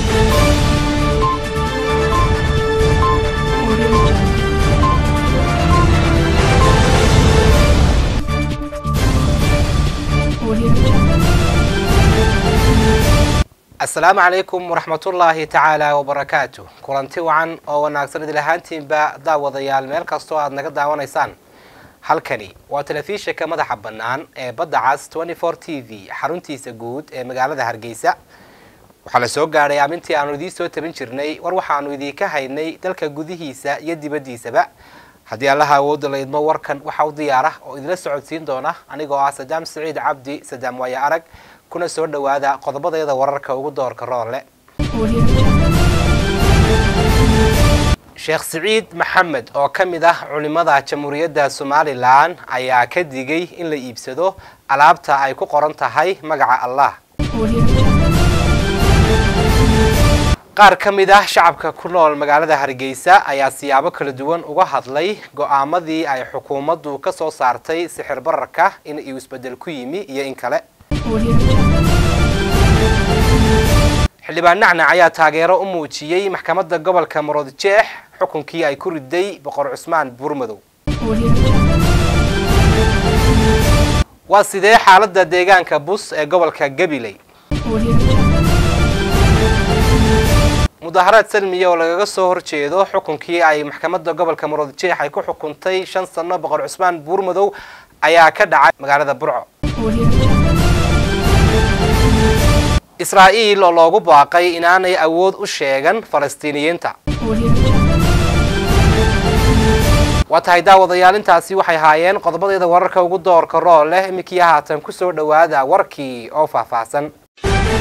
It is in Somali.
asalaamu calaykum waraxmatullaahi tacaala wabarakaatu kulanti wacan oo wanaagsan idil ahaantiinba daawadayaal meel kastoo aad naga daawanaysaan halkani waa telefishinka madaxa bannaan ee badda cas t v xaruntiisa guud ee magaalada hargeysa waxaa la soo gaadhay amintii aanu idiin soo tabin jirnay war waxaanu idiinka haynay dalka gudihiisa iyo dibaddiisaba haddii allaha awoodda la idmo warkan waxa u diyaara oo idinla socodsiin doona anigoo ah sadaam saciid cabdi sadaam waaye arag kuna soo dhowaada qodobadeeda wararka ugu doorka roole sheekh siciid maxamed oo ka mid ah culimada jamhuuriyadda somalilan ayaa ka digay in la iibsado alaabta ay ku qoran tahay magaca allah qaar ka mid ah shacabka ku nool magaalada hargeysa ayaa siyaabo kala duwan uga hadlay go-aamadii ay xukuumaddu ka soo saartay sixir bararka in uu isbedel ku yimi iyo in kale xildhibaan nacnac ayaa taageero u muujiyey maxkamadda gobolka maroodjeex xukunkii ay ku riday boqor cusmaan buurmadow waa sidee xaaladda deegaanka bus ee gobolka gabiley mudaharaad salmiya oo lagaga soo horjeedo xukunkii ay maxkamadda gobolka maroodjeex ay ku xukuntay shan sano boqor cusmaan buurmadow ayaa ka dhacay magaalada burco israa'iil oo loogu baaqay inaanay awood u sheegan falastiiniyiinta waa tahay daawadayaal intaasi waxay haayeen qodobadeeda wararka ugu doorka rool leh iminkii haatan ku soo dhowaada warkii oo faahfaahsan